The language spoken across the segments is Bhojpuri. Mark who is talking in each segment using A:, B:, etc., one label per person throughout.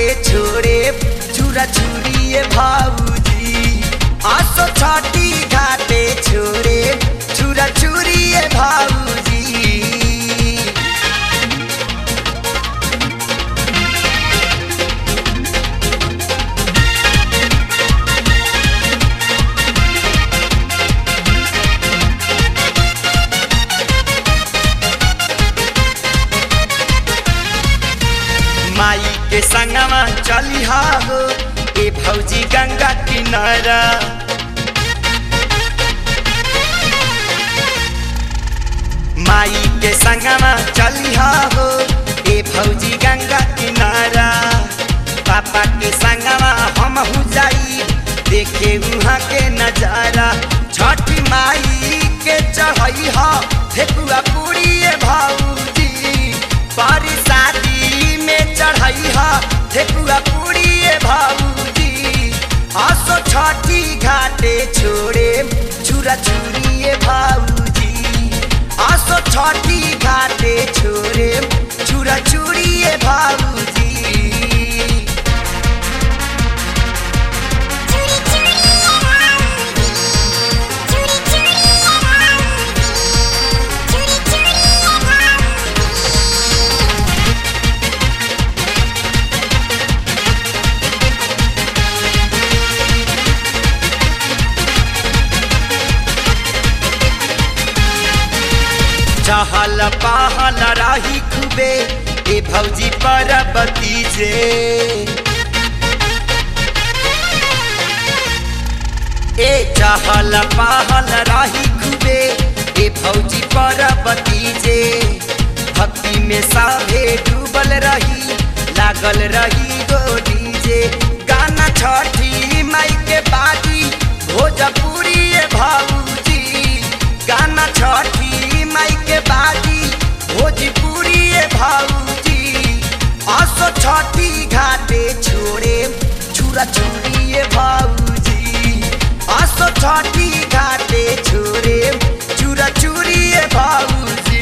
A: छोड़े चूरा चूड़िए भाऊजी आसो छठी घाटे छोड़े चूरा चूड़िए भाऊजी माई के संगवा चलिहा हो ए भौजी गंगा किनारा माई के संगवा चलिहा हो ए भौजी गंगा किनारा पापा के संगवा हम हु जाई देखे वहाँ के नजारा छठी माई के चढ़ई हा ठेकुआ पूरी ए भौजी पारी शादी में चढ़ई हा ठेकुआ पूरी ए भौजी आसो छठी घाटे छोड़े चूरा चूरी ए भौजी आसो छठी घाटे छोड़े चूरा चूरी ए भौजी
B: चूड़ी चूड़ी राउंडी चूड़ी चूड़ी राउंडी चूड़ी चूड़ी राउंडी
A: चहल पहल राही खूबे ए भौजी परबती जे ए चहल पहल राही खूबे ए भौजी परबती जे भक्ति में साभे डूबल रही लागल रही गोरी जे गाना छठी माई के बाजी भोजपुरी ए भौजी गाना छठी माई के बाजी भोजपुरी ए भौजी आसो छठी घाटे छोड़े छुरा छुरी ए भौजी आसो छठी घाटे छोड़े चूरा चूरी ए भौजी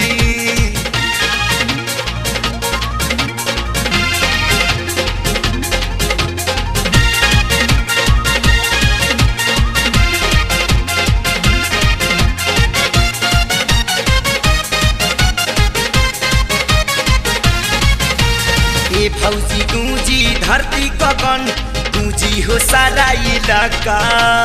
A: ए फौजी गूंजी धरती गगन गूंजी हो सारा इलाका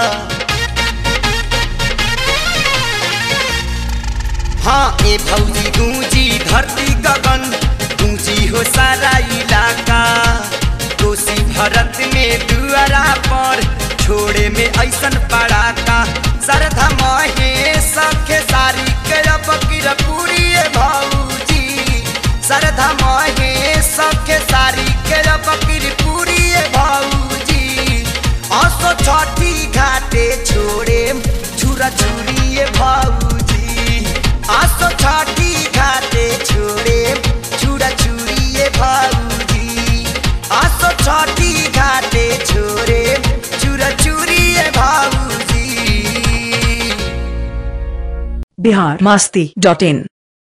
A: हाँ ए फौजी गूंजी धरती गगन गूंजी हो सारा इलाका कोसी भरत में दुआरा पर छोड़े में ऐसन पड़ाका सरधा महे सखे सारी के अब पूरी ए भौजी सरधा महे सखे सारी के अब पूरी ए भौजी असो छठी घाटे छोड़े छुरा छुरी ए भौजी आसो छठी घाटे छोड़े छुरा छुरी ए भौजी आसो छठी घाटे छोड़े चुरा चुरी ए भौजी
C: बिहार मस्ती डॉट इन